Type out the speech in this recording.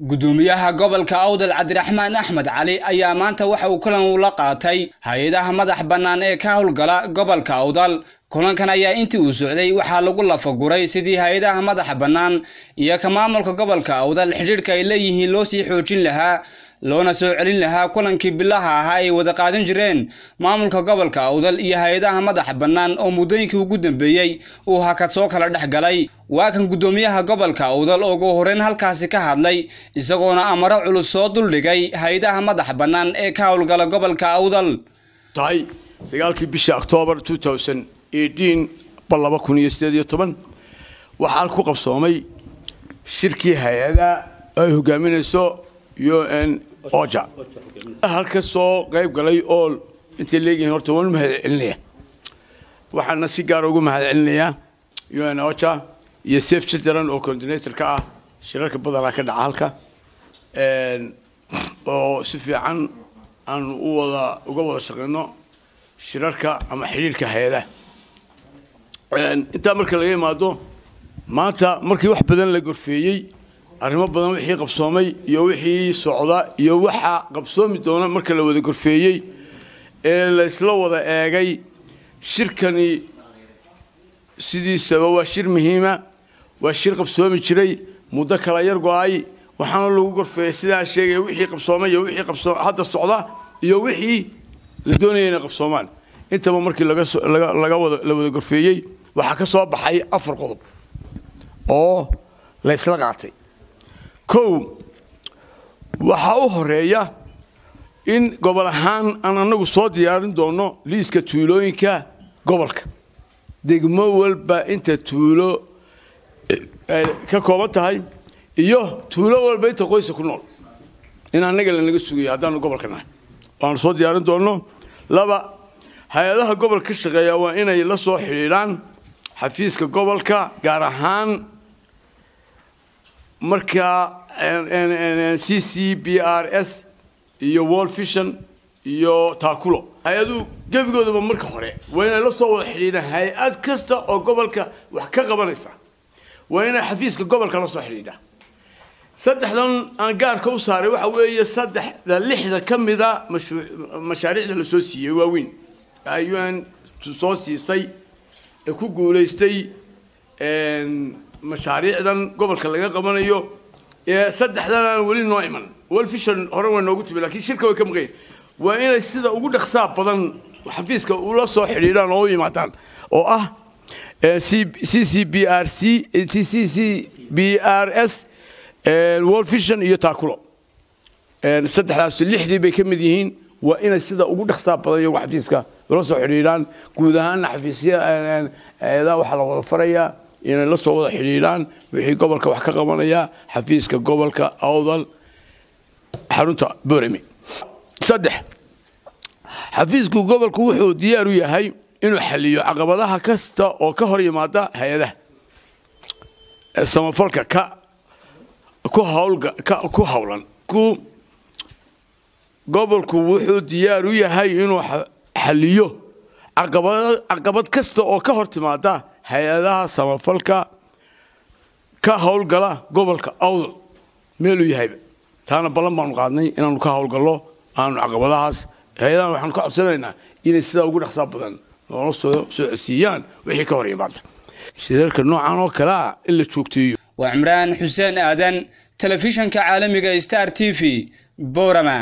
gudoomiyaha gobolka awdal cabdiraxmaan axmed cali ayaa maanta waxa uu kulan ula qaatay hay-adaha madax bannaan ee ka howlgala gobolka awdal kulankan ayaa intii uu socday waxaa lagu lafaguray sidii hay-adaha madaxa bannaan iyo ka maamulka gobolka awdal xidhiidhka ay leeyihiin loo sii xoojin lahaa loona soo celin lahaa kulankii bilaha ahaa ay wada qaadan jireen maamulka gobolka awdal iyo hay-adaha madaxa bannaan oo muddooyinkii ugu dambeeyey uu hakad soo kala dhex galay waa kan guddoomiyaha gobolka awdal oo ugu horeyn halkaasi ka hadlay isagoona amaro culus soo duldhigay hay-adaha madaxa bannaan ee ka howlgala gobolka awdal tahay sagaalkii bishii octoobar bal laba kun iyo sideed iyo toban waxaa ku qabsoomay shirkii hay-ada ay hogaaminayso u n oja halka soo qayb galay oo intay leeyihiin horta waan mahad celinaya waxaana si gaara ugu mahad celinayaa u n oja iyo safe children oo coordinator ka ah shirarka badanaa ka dhaca halka oo si fiican aan u wada uga wada shaqeyno shirarka ama xidhiirka hay-adaha intaa marka laga imaado maanta markii wax badan la gorfeeyey arrimo badan wixii qabsoomay iyo wixii socda iyo waxa qabsoomi doona marka la wada gorfeeyey ee la isla wada eegay shirkani sidiisaba waa shir muhiima waa shir qabsoomi jiray muddo kala yar go-ay waxaana lagu gorfeeyey sidaan sheegaya wixii qabsoomay iyo wixii qabsoo hadda socda iyo wixii la doonaya inay qabsoomaan intaba markii laga wada la wada gorfeeyey waxaa ka soo baxay afar qodob oo la ysla qaatay kow waxaa u horeeya in gobol ahaan aan anagu soo diyaarin doono liiska tuulooyinka gobolka degmo walba inta tuulo ka kooban tahay iyo tuulo walba inta qoysa ku nool in annaga lanaga sugayo haddaanu gobolka nahay waanu soo diyaarin doonno laba hay-adaha gobolka ka shaqeeya waa inay la soo xidhiidhaan xafiiska gobolka gaar ahaan markaa c c b r s iyo world vision iyo taakulo hay-aduhu gebigoodaba marka hore waa inay la soo wada xidhiidhaan hay-ad kasta oo gobolka wax ka qabanaysa waa inay xafiiska gobolka la soo xidhiidhaan saddexdan aan gaarka u saaray waxa weeye saddexda lixda ka mida mashaariicda la soo siiyey waaweyn un soo siisay ee ku guulaystay mashaariicdan gobolka laga qabanayo ee saddexdan aan weli noo iman wolfishon hore waa noogu timi lakiin shirka way ka maqayn waa inay sida ugu dhaqsaa badan xafiiska ula soo xidhiidhaan oo u yimaadaan oo ah c c b r c c c c b r s world vision iyo taakulo saddexdaas lixdii bay ka mid yihiin waa inay sida ugu dhaqsaa badan iyagu xafiiska ula soo xidhiidhaan guud ahaanna xafiisya eedaa waxaa la wada farayaa inay la soo wada xidhiidhaan wixii gobolka wax ka qabanaya xafiiska gobolka awdal xarunta boremi saddex xafiisku gobolku wuxuu diyaar u yahay inuu xaliyo caqabadaha kasta oo ka hor yimaada hay-adaha samafalka ka ku hawlan ku gobolku wuxuu diyaar u yahay inuu xaliyo caqabad kasta oo ka hor timaada hay-adaha samafalka ka howlgala gobolka awdal meeluu yahayba taana ballan baanu qaadnay inaanu ka howlgallo aanu caqabadahaas hay-adahan waxaanu ka codsanaynaa inay sidaa ugu dhaqsaa badan noola soo socodsiiyaan wixii ka hor yimaada shirarka noocan oo kalea in la joogteeyo waa cimraan xuseen aadan telefishanka caalamiga star t v borama